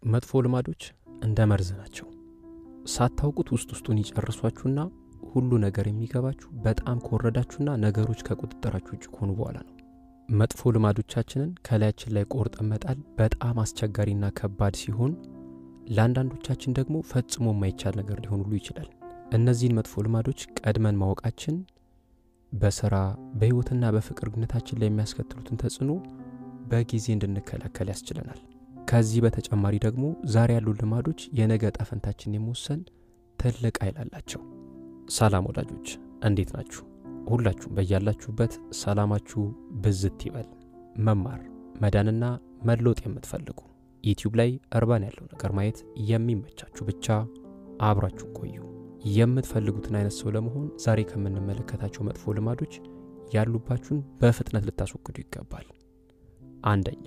መጥፎ ልማዶች እንደ መርዝ ናቸው። ሳታውቁት ውስጥ ውስጡን ይጨርሷችሁና ሁሉ ነገር የሚገባችሁ በጣም ከወረዳችሁና ነገሮች ከቁጥጥራችሁ ውጭ ከሆኑ በኋላ ነው። መጥፎ ልማዶቻችንን ከላያችን ላይ ቆርጠን መጣል በጣም አስቸጋሪና ከባድ ሲሆን፣ ለአንዳንዶቻችን ደግሞ ፈጽሞ የማይቻል ነገር ሊሆን ሁሉ ይችላል። እነዚህን መጥፎ ልማዶች ቀድመን ማወቃችን በስራ በሕይወትና በፍቅር ግንኙነታችን ላይ የሚያስከትሉትን ተጽዕኖ በጊዜ እንድንከላከል ያስችለናል። ከዚህ በተጨማሪ ደግሞ ዛሬ ያሉ ልማዶች የነገ ዕጣ ፈንታችንን የመወሰን ትልቅ ኃይል አላቸው። ሰላም ወዳጆች፣ እንዴት ናችሁ? ሁላችሁም በያላችሁበት ሰላማችሁ ብዝት ይበል። መማር መዳንና መለወጥ የምትፈልጉ ዩቲዩብ ላይ እርባን ያለው ነገር ማየት የሚመቻችሁ ብቻ አብራችሁን ቆዩ። የምትፈልጉትን አይነት ሰው ለመሆን ዛሬ ከምንመለከታቸው መጥፎ ልማዶች ያሉባችሁን በፍጥነት ልታስወግዱ ይገባል። አንደኛ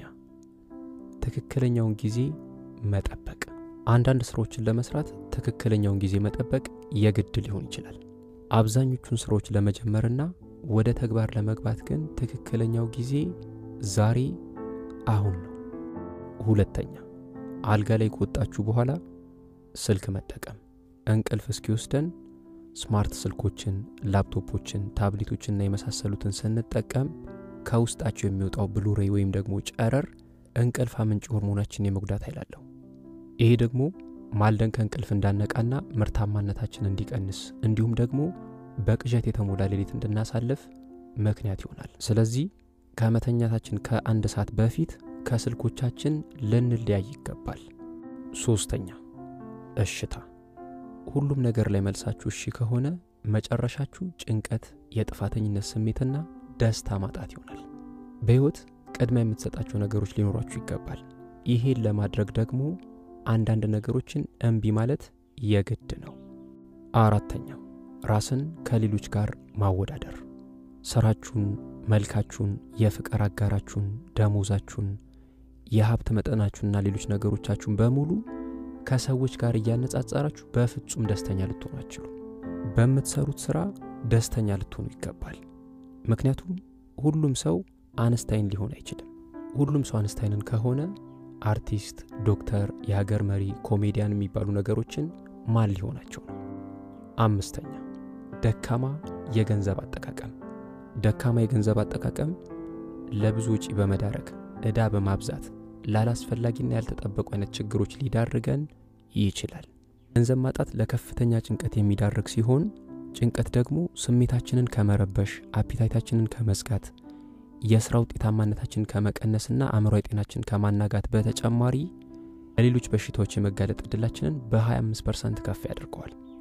ትክክለኛውን ጊዜ መጠበቅ። አንዳንድ ስራዎችን ለመስራት ትክክለኛውን ጊዜ መጠበቅ የግድ ሊሆን ይችላል። አብዛኞቹን ስራዎች ለመጀመርና ወደ ተግባር ለመግባት ግን ትክክለኛው ጊዜ ዛሬ አሁን ነው። ሁለተኛ አልጋ ላይ ከወጣችሁ በኋላ ስልክ መጠቀም እንቅልፍ እስኪወስደን ስማርት ስልኮችን፣ ላፕቶፖችን፣ ታብሌቶችንና የመሳሰሉትን ስንጠቀም ከውስጣቸው የሚወጣው ብሉሬይ ወይም ደግሞ ጨረር እንቅልፍ አምንጭ ሆርሞናችን የመጉዳት ኃይል አለው። ይሄ ደግሞ ማልደን ከእንቅልፍ እንዳነቃና ምርታማነታችን እንዲቀንስ እንዲሁም ደግሞ በቅዠት የተሞላ ሌሊት እንድናሳልፍ ምክንያት ይሆናል። ስለዚህ ከመተኛታችን ከአንድ ሰዓት በፊት ከስልኮቻችን ልንለያይ ይገባል። ሶስተኛ እሽታ። ሁሉም ነገር ላይ መልሳችሁ እሺ ከሆነ መጨረሻችሁ ጭንቀት፣ የጥፋተኝነት ስሜትና ደስታ ማጣት ይሆናል። በሕይወት ቅድሚያ የምትሰጣቸው ነገሮች ሊኖሯችሁ ይገባል። ይሄን ለማድረግ ደግሞ አንዳንድ ነገሮችን እምቢ ማለት የግድ ነው። አራተኛው ራስን ከሌሎች ጋር ማወዳደር። ስራችሁን፣ መልካችሁን፣ የፍቅር አጋራችሁን፣ ደሞዛችሁን፣ የሀብት መጠናችሁንና ሌሎች ነገሮቻችሁን በሙሉ ከሰዎች ጋር እያነጻጸራችሁ በፍጹም ደስተኛ ልትሆኑ አትችሉ። በምትሰሩት ስራ ደስተኛ ልትሆኑ ይገባል። ምክንያቱም ሁሉም ሰው አንስታይን ሊሆን አይችልም። ሁሉም ሰው አንስታይንን ከሆነ አርቲስት፣ ዶክተር፣ የሀገር መሪ፣ ኮሜዲያን የሚባሉ ነገሮችን ማን ሊሆናቸው ነው? አምስተኛ ደካማ የገንዘብ አጠቃቀም። ደካማ የገንዘብ አጠቃቀም ለብዙ ወጪ በመዳረግ ዕዳ በማብዛት ላላስፈላጊና ያልተጠበቁ አይነት ችግሮች ሊዳርገን ይችላል። ገንዘብ ማጣት ለከፍተኛ ጭንቀት የሚዳርግ ሲሆን ጭንቀት ደግሞ ስሜታችንን ከመረበሽ፣ አፒታይታችንን ከመዝጋት፣ የሥራ ውጤታማነታችንን ከመቀነስና አእምሯዊ ጤናችን ከማናጋት በተጨማሪ ለሌሎች በሽታዎች የመጋለጥ ዕድላችንን በ25 ፐርሰንት ከፍ ያደርገዋል።